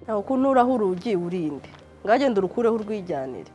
ntago kunuraho urugi urinde ngagenda urukureho urwijyanire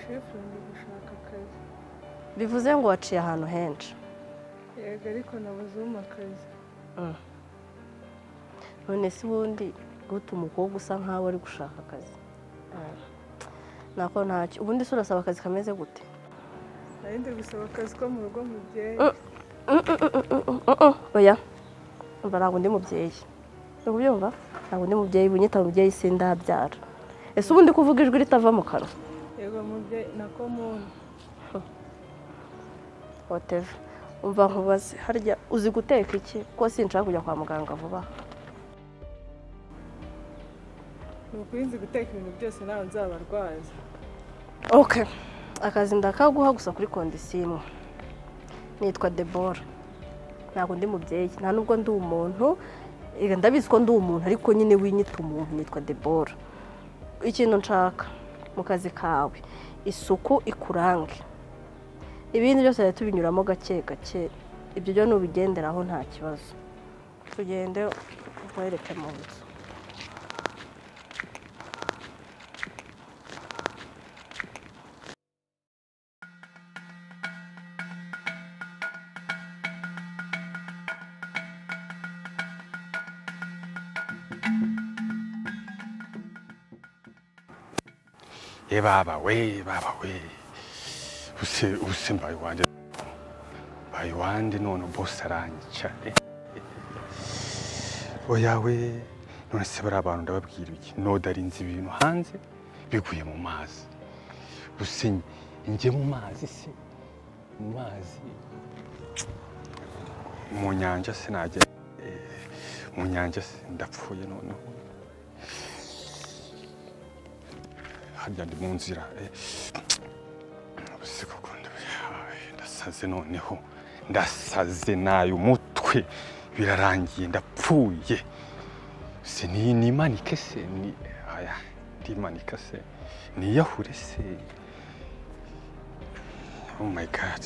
shefu ndi gushaka akazi bivuze ngo waciye ahantu henshi yego ariko nabuze akazi none se ubundi gute umukobwa usa nkaho ari gushaka akazi nako ntacyo ubundi se urasaba akazi kameze gute nari ndi gusaba akazi ko mu rugo mubyeyi oya mba ntabwo ndi mubyeyi uri kubyumva ntabwo ndi mubyeyi bunyita mubyeyi sindabyara ese ubundi kuvuga ijwi ritava mu kanwa yego mubyeyi nako muntu whatever umva nkubaze harya uzi guteka iki ko sinshaka kujya kwa muganga vuba aha ni ukuri nzi guteka ibintu byose ntawe nzabarwaza ok akazi ndakaguha gusa kuri kondisiyo imwe nitwa debora ntabwo ndi mubyeyi nta nubwo ndi umuntu eh, ndabizi ko ndi umuntu ariko nyine winyita umuntu nitwa debora ikintu nshaka mu kazi kawe isuku ikurange ibindi byose rero tubinyuramo gake gake ibyo byo nubigenderaho nta kibazo tugende nkwereke mu nzu ye baba we baba we use use mbaye wanjye mbaye wanjye none bose aranyica eh, eh, eh. oya we none se bari abantu ndababwira iki nodarinze ibintu hanze biguye mu mazi use njye mu mazi se mu mazi mu nyanja se najya eh, mu nyanja se ndapfuye noneho harya ndi mu nzira eh, ubuze koko ndabihaye ndasaze noneho ndasaze nayo umutwe birarangiye ndapfuye se ni nimanike se ni aya ndimanika se niyahure se oh my god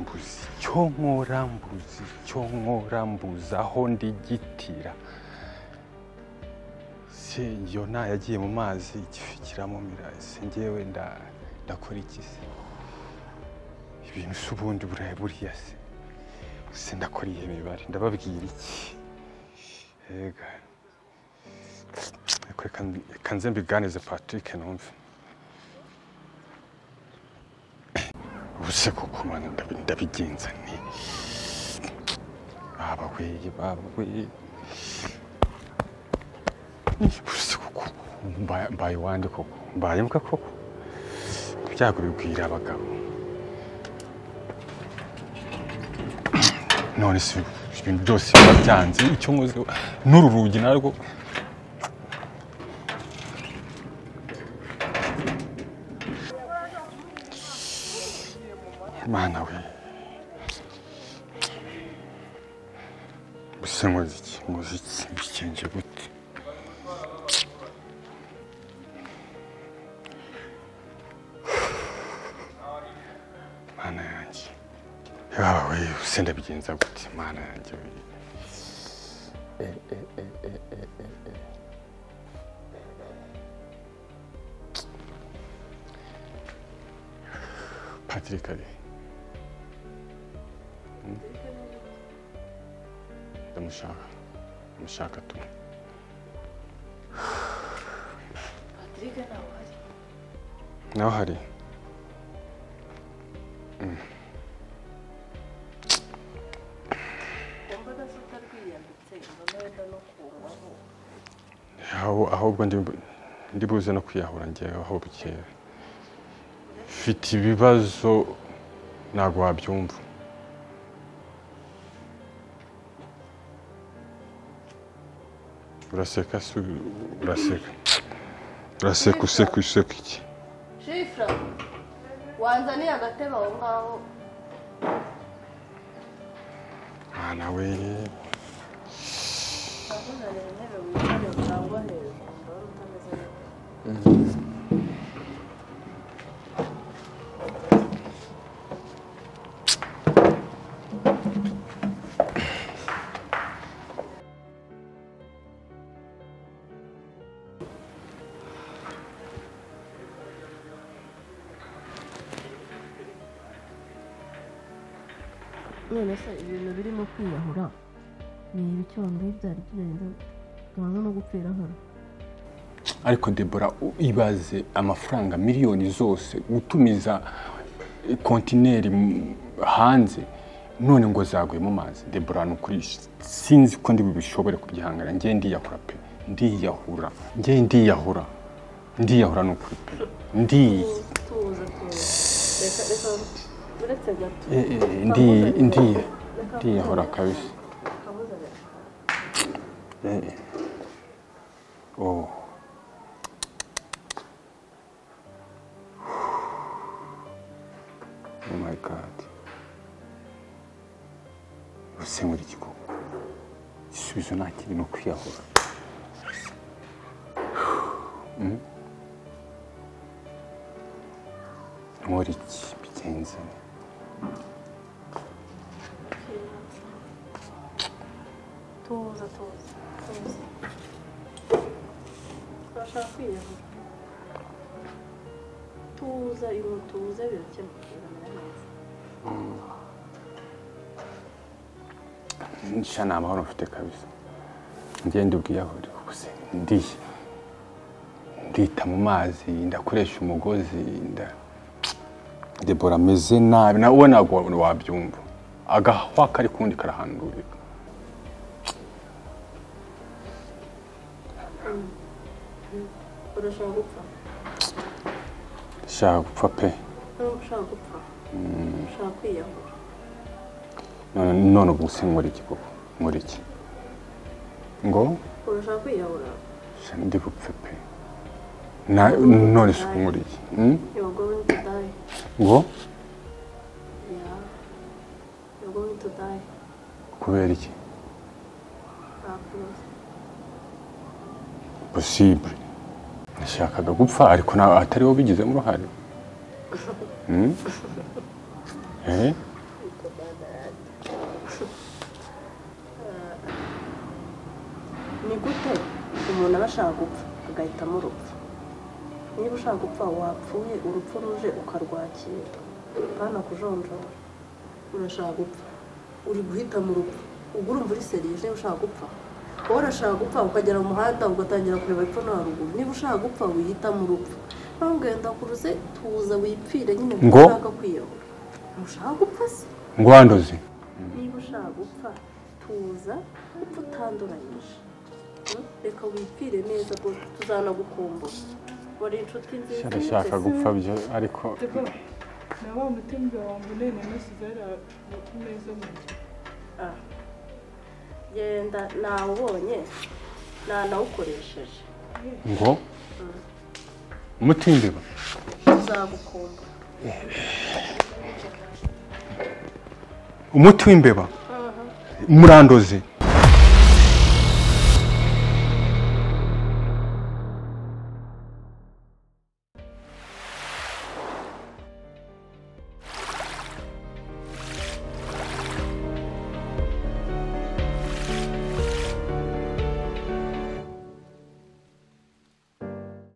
mbuzi icyo nkora mbuzi icyo nkora mbuzi aho ndigitira se yona yagiye mu mazi igifi kiramumira se ngewe nda- ndakora iki se ibintu se ubundi burayi buriya se se ndakora iyi mibare ndababwira iki ega Ariko reka mbi- reka nze mbiganize patrick numve ubuse koko mwana ndabi- ndabigenza ni baba weye baba weye Ubuse koko mbaye- mbaye wande koko mbaye mbwa koko ibyago bigwira abagabo none si ibintu byose biba byanze icyo nkoze n'uru rugi narwo mana we gusa nkoze iki nkoze iki bikenje gute mana yanjye yawe use ndabigenza gute mana yanjye we Eh, eh, eh, eh, eh, eh, eh. patrick ari Hmm? ndamushaka ndamushaka tu nawe hari aho- ahubwo ndi- ndi buze no kwiyahura ngewe aho bukeye mfite ibibazo ntabwo wabyumva uraseka se uraseka uraseka useka useka iki shifura wanzaniye agatebe aho ngaho mwana we nakuzanira intebe wicare cyangwa hejuru ndabona utameze neza none se ibintu birimo kwiyahura ni ibicondo byari bigenda tumaze no gupfira hano ariko debora ibaze amafaranga miliyoni zose gutumiza kontineri mu- hanze none ngo zaguye mu mazi debora ni ukuri sinzi ko ndi bishobore kubyihangana ngewe ndiyahura pe ndiyahura ngewe ndiyahura ndiyahura ni ukuri pe ndiyi tuza tuza reka reka uretse gato Eh, eh, ndiye ndiye ndiyahora kabisa Eh, eh. oh oh my god usengura igikoko igisubizo nta kindi ni ukwiyahura Mm. nkora iki bigenze nte? tuza tuza tuza turashaka kwiyahura tuza ibintu tuza birakemuka biramera neza nshya nta mahoro mfite kabisa ngende ubwiyahuri ubuse ndiye ndita mu mazi ndakoresha umugozi nda debora ameze nabi nawe ubona ntabwo wabyumva agahwa kari kundi karahandurika urashaka gupfa shaka gupfa pe ntabwo ushaka gupfa ushaka kwiyahura None- none ubu se nkora iki koko nkora iki ngo urashaka kwiyahura shya ndi bupfe pe Na- none se ubu nkora iki Mm? you're going to die ngo yeah you're going to die kubera iki ntakuzi posibure nashakaga gupfa ariko nta atari wowe ubigizemo uruhare Hmm? Eh? ni gute umuntu aba ashaka gupfa agahitamo urupfu niba ushaka gupfa wapfuye urupfu ruje ukarwakira kandi akujonjora urashaka gupfa uri guhitamo urupfu ubwo urumva uri serije ushaka gupfa wowe urashaka gupfa ukagera mu muhanda ugatangira kureba epfo no haruguru niba ushaka gupfa wihitamo urupfu ntabwo wenda kuruze tuza wipfire nyine kuko Ngo? ushaka kwiyahura ntushaka gupfa se ngo wanduze niba ushaka gupfa tuza upfa utanduranyije Hmm? reka wipfire neza rwose tuzanagukumbura wari inshuti nziza nshaka gupfa byo ariko Debora na wa mutumbi wangu nene nasize ari ku meza yanjye Ah. genda nawubonye nanawukoresheje ngo umutimbiba tuzagukumbura umuti w'imbeba murandoze